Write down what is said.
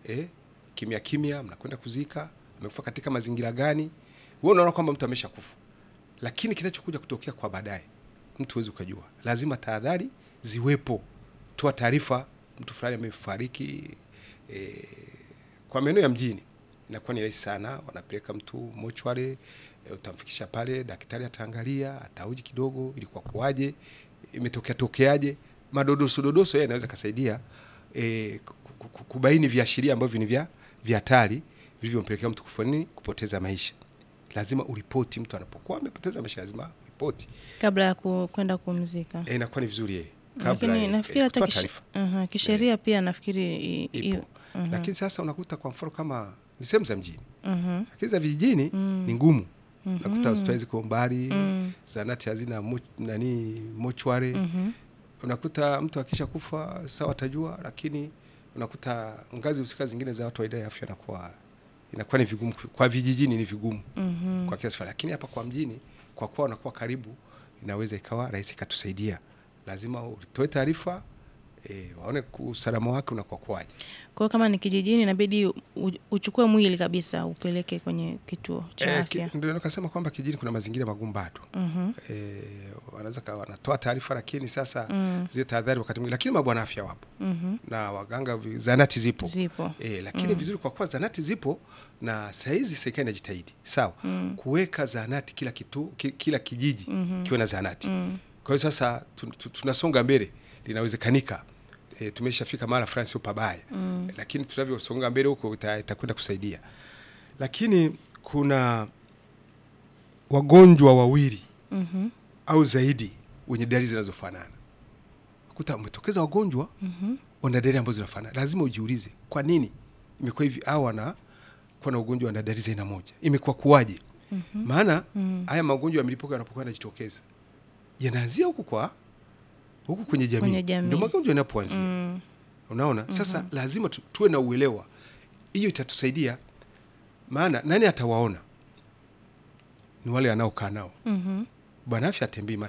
eh, kimya kimya, mnakwenda kuzika, amekufa katika mazingira gani? Wewe unaona kwamba mtu amesha kufa, lakini kinachokuja kutokea kwa baadaye mtu huwezi ukajua. Lazima tahadhari ziwepo, toa taarifa, mtu fulani amefariki. E, kwa maeneo ya mjini inakuwa ni rahisi sana, wanapeleka mtu mochware, e, utamfikisha pale, daktari ataangalia, atauji kidogo, ilikuwa kuwaje, imetokea tokeaje. Madodoso dodoso yeye anaweza kasaidia e, ku- ku- kubaini viashiria ambavyo ni vya vya hatari vilivyompelekea mtu kufa nini, kupoteza maisha. Lazima uripoti mtu anapokuwa amepoteza maisha, lazima uripoti. kabla ya ku- kwenda kumzika. E, inakuwa ni vizuri yeye kabla Lakini ya- nafikiri eh, hata kutoa kish- taarifa Aha, kisheria pia nafikiri i- i- ipo, mhm, lakini sasa unakuta kwa mfano kama ni sehemu za mjini, mhm, lakini za vijijini ni ngumu. Mhm. Unakuta hospitali ziko mbali, Mm. zanati hazina mo, nani mochware. mhm. Unakuta mtu akisha kufa sawa atajua, lakini unakuta ngazi husika zingine za watu wa idara ya afya inakuwa inakuwa ni vigumu kwa vijijini, ni vigumu Mhm. kwa kiasi fulani, lakini hapa kwa mjini, kwa kuwa unakuwa karibu, inaweza ikawa rahisi ikatusaidia. Lazima utoe taarifa e, waone ku- usalama wake unakuwa kwaje. Kwa hiyo kama ni kijijini inabidi u- uchukue mwili kabisa upeleke kwenye kituo cha Eh, ki- afya. ndio nikasema kwamba kijijini kuna mazingira magumu bado. Mhm. E, wanaweza kawa wanatoa taarifa, lakini sasa Mm. zile tahadhari wakati mwingine, lakini mabwana afya wapo Mhm. na waganga, vi- zanati zipo Zipo. E, lakini vizuri kwa kuwa zanati zipo na sahizi serikali inajitahidi sawa kuweka zanati kila kitu, ki- kila kijiji kiwe na zanati. Kwa hiyo sasa tu- tu- tunasonga mbele, linawezekanika. E, tumeshafika mara fulani, sio pabaya lakini tunavyosonga mbele huko ita- itakwenda kusaidia. Lakini kuna wagonjwa wawili Mhm. au zaidi wenye dalili zinazofanana. Kuta umetokeza wagonjwa wana dalili ambazo zinafanana, lazima ujiulize kwa nini imekuwa hivi, au wana kuwa na ugonjwa wana dalili za aina moja, imekuwa kuwaje? Maana haya magonjwa ya milipuko yanapokuwa yanajitokeza yanaanzia huku kwa huku kwenye jamii, Kwenye jamii. ndio magonjwa yanapoanzia. Mm. Unaona, sasa lazima tu, tuwe na uelewa, hiyo itatusaidia. Maana nani atawaona? Ni wale anaokaa nao. Mhm. Bwana afya atembei mara